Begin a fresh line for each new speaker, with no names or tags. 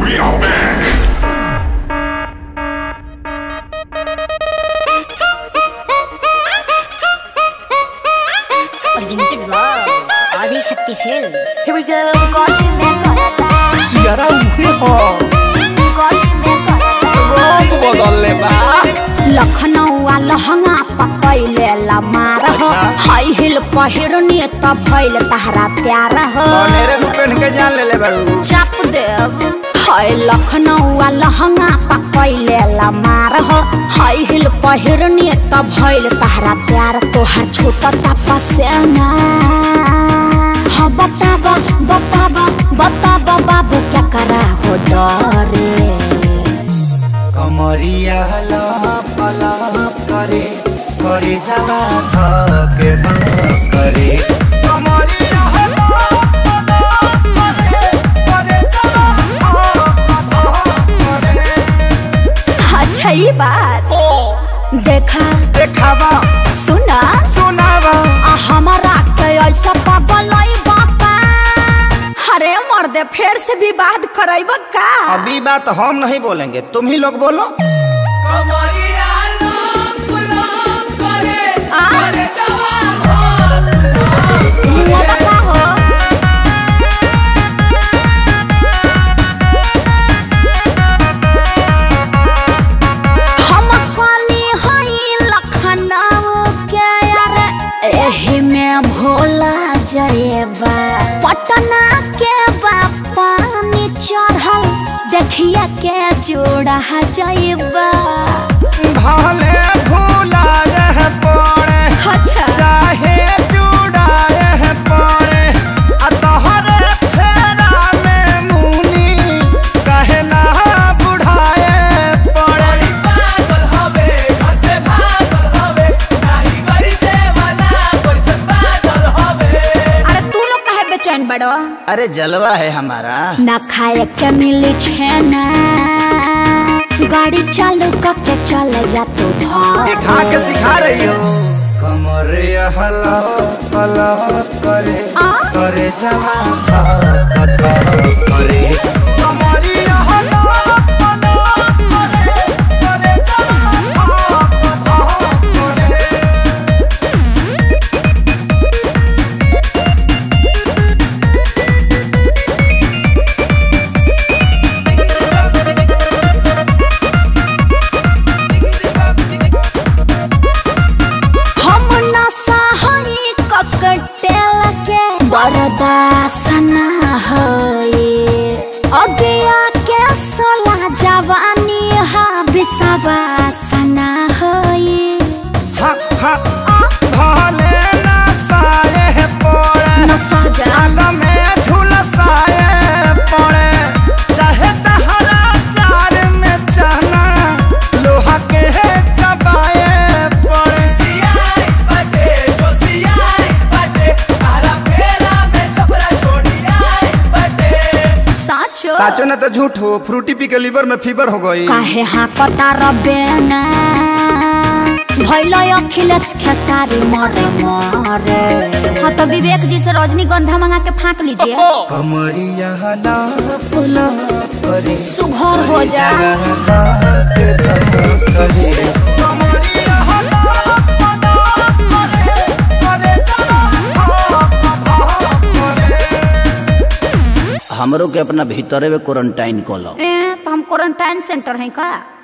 We are back.
Originated love. Adi Shakti Films. Here we go. Golden man करता
सियारा उहे हो
golden man करता
रंग बदलले बा
लखनऊआ लहंगा पकैले लमार हो
अच्छा।
हाई हिल पहिरनी त भइल तहरा प्यार हो
बनेरे नु पहन के जान ले ले बारू
चाप देव हाय लखनऊआ लहंगा पकैले लमार हो हाई हिल पहिरनी त भइल तहरा प्यार तोहर छोटा तपसेना हाँ बताबा बताबा बताबा बाबू क्या करा हो डरे
कमरिया लप लप करे करे जवा धके धक करे कमरिया लप लप करे करे जवा धक धक करे
अच्छा ये बात देखा
देखावा
सुना
सुनावा
आ हमारा के ऐसा पागल बाका अरे मर्दे फिर से विवाद करैब का
अभी बात हम नहीं बोलेंगे तुम ही लोग बोलो
आ? मुआ बता हो हम काली हई लखनऊ के अरे एही में भोला जयबा पटना के पानी चढ़ल देखिए के जोड़ा जयबा
भले भूला रह पड़े
अच्छा
चाहे चुड़ाए पड़े आ तोहरे फेरा में मुनी कहे ना बुढ़ाए पड़े
अरे तू लोग कहे बेचैन बड़ो
अरे जलवा है हमारा
ना खाए के मिली छेना गाड़ी चालू करके चले जा तू
दिखा के सिखा रही हो कमर हला हला करे
आ?
करे जवा धक धक करे कमरिया हला हला करे करे जवा धक धक करे
हम नशा हई ककटेल के बर्दाश्त ना हई अगिया के सोला जवानी हा विश्वास ना हई
हा हा भले ना साए पड़े
नशा जा
आग में झुलसाए पड़े चाहे तहरा प्यार में चना लोहा के चबाए पड़े
साचो
साचो न तो झूठ हो फ्रूटी पी के लीवर में फीवर हो गई
काहे हाँ कता रबेना भैल अखिलेश खेसारी मरे मरे हाँ तो विवेक जी से रजनीगंधा मंगा के फाँक लीजिए
कमरिया लाप लाप करे
सुघर हो जा
धक धक करे कमरिया लाप लाप करे करे धक धक करे हमरो के अपना भीतरे में क्वारंटाइन कलो
ए तो हम क्वारंटाइन सेंटर हैं का